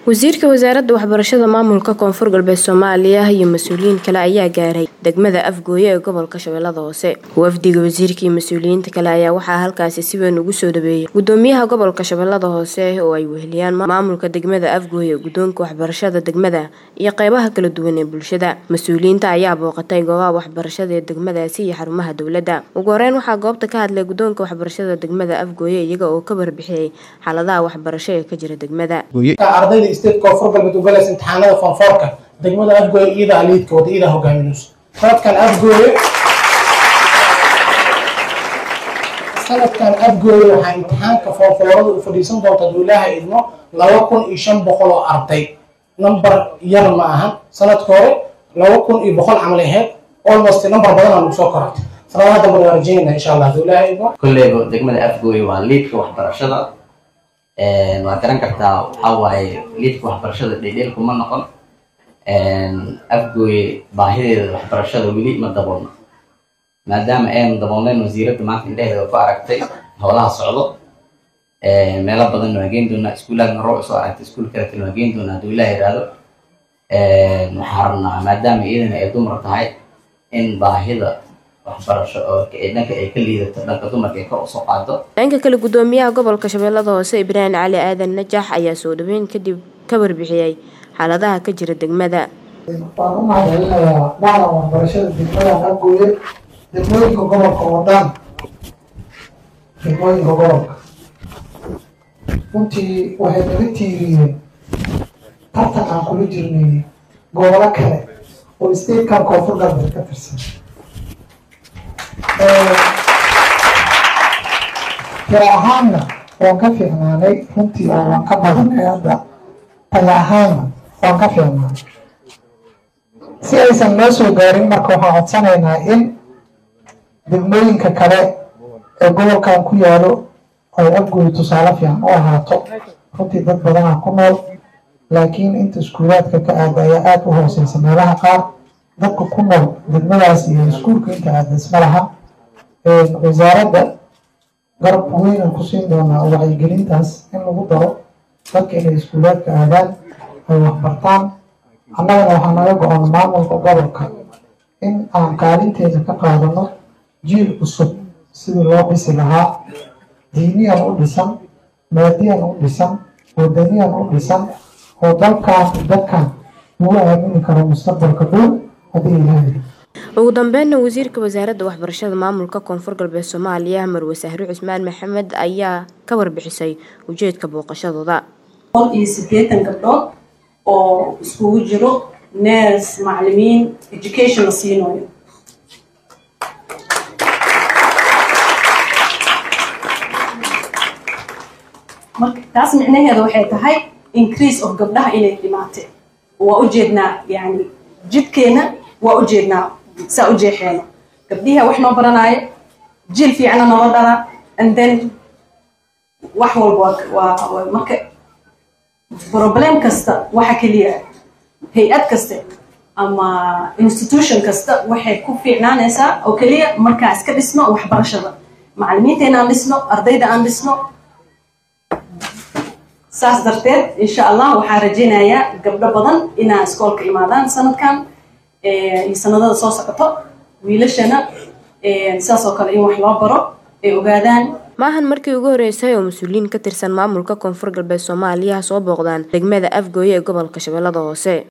wasiirka wasaaradda waxbarashada maamulka koonfur galbeed soomaaliya iyo mas-uuliyiin kale ayaa gaaray degmada afgooye ee gobolka shabeellada hoose wafdiga wasiirka iyo mas-uuliyiinta kale ayaa waxaa halkaasi si weyn ugu soo dhaweeyay gudoomiyaha gobolka shabeellada hoose oo ay weheliyaan maamulka degmada afgooye guddoonka waxbarashada degmada iyo qeybaha kala duwan ee bulshada mas-uuliyiinta ayaa booqatay goobaha waxbarashada ee degmadaasi iyo xarumaha dowladda ugu horeyn waxaa goobta ka hadlay guddoonka waxbarashada degmada afgooye iyaga oo ka warbixiyey xaaladaha waxbarasho ee ka jira degmada ardayda state koonfur galbeed ugalaysa imtixaanada foonfoorka degmada afgooye iyadaa liidka wada iyadaa hogaaminayso sanadkan afgooye sanadkan afgooye waxaa imtixaanka foonfoorada u fadhiisan doonta haduu ilaaha idmo laba kun iyo shan boqol oo arday number yar ma ahan sanadka hore laba kun iyo boqol camal aheyd almost number badan aan ugu soo korantay sanadaha dambe waan rajeynayna insha allah haduu ilaaha idmo kolleyba degmada afgooye waa liidka waxbarashada waa garan kartaa waxaa waaye liidka waxbarashada dhedheelku ma noqon afgooye baahideeda waxbarashada weli ma daboolno maadaama aynu daboolnayn wasiiradda maanta indheheeda ku aragtay howlaha socdo meelo badan waa geen doonaa iskuulaadna rooc soo aragtay iskuul kaletana waa geen doonaa hadduu ilaah yidhaahdo waxaa rabnaa maadaama iyadana ay dumar tahay in baahida waxbarasho oo dhanka ay ka liidato dhanka dumarka ay kor usoo qaado dhanka kale gudoomiyaha gobolka shabeellada hoose ibraahim cali aadan najax ayaa soo dhaweyn kadib ka warbixiyey xaaladaha ka jira degmada waan u mahadcelinayaa dhacda waxbarashada degmada afgooye degmooyinka gobolka oo dhan degmooyinka gobolka runtii waxay naga tiiriyeen tartan aan kula jirnay gobolo kale oo statekan koonfur galbeed ka tirsan tira ahaanna waan ka fiicnaanay runtii oo waan ka badanay hadda taya ahaanna waan ka fiicnaanay si aysan noo soo gaarin marka waxaan codsanaynaa in degmooyinka kale ee gobolkan ku yaalo ay afgooy tusaale fiican u ahaato runtii dad badanaa ku nool laakiin inta iskuulaadka ka aada ayaa aada u hooseysa meelaha qaar dadka ku nool degmadaas iyo iskuulka inta aada isma laha wasaaradda garab weynan ku siin doonaa wacyigelintaas in lagu daro dadka inay iskuulaadka aadaan ay waxbartaan annagana waxaa naga go-on maamulka gobolka in aan kaalinteeda ka qaadano jiil cusub sidii loo dhisi lahaa diiniyan u dhisan maadiyan u dhisan wadaniyan u dhisan oo dalkaan dadkan lagu aamini karo mustaqbalka dhow haddii ilaahay ugu dambeynna wasiirka wasaaradda waxbarashada maamulka koonfur galbeed soomaaliya marwe sahre cusmaan maxamed ayaa ka warbixisay ujeedka booqashadooda boqol iyo siddeetan gabdhood oo iskugu jiro ners macalimiin education la siinayo marka taas micnaheeda waxay tahay increase of gabdhaha inay dhimaatee waa ujeednaa yani jidkeena waa ujeednaa saa u jeexeena gabdhiha wax noo baranaayo jiil fiicna noola dhalaa and then wax walba waa marka problem kasta waxa keliya hay-ad kaste ama institution kasta waxay ku fiicnaanaysaa oo keliya markaa iska dhisno waxbarashada macalimiinteena aan dhisno ardayda aan dhisno saas darteed insha allah waxaa rajaynayaa gabdho badan inaa iskoolka imaadaan sanadkan iyo sanadada soo socoto wiilashana saas oo kale in wax loo baro ay ogaadaan maahan markii ugu horeysay oo mas-uuliyiin ka tirsan maamulka koonfur galbeed soomaaliya soo booqdaan degmada afgooye ee gobolka shabeellada hoose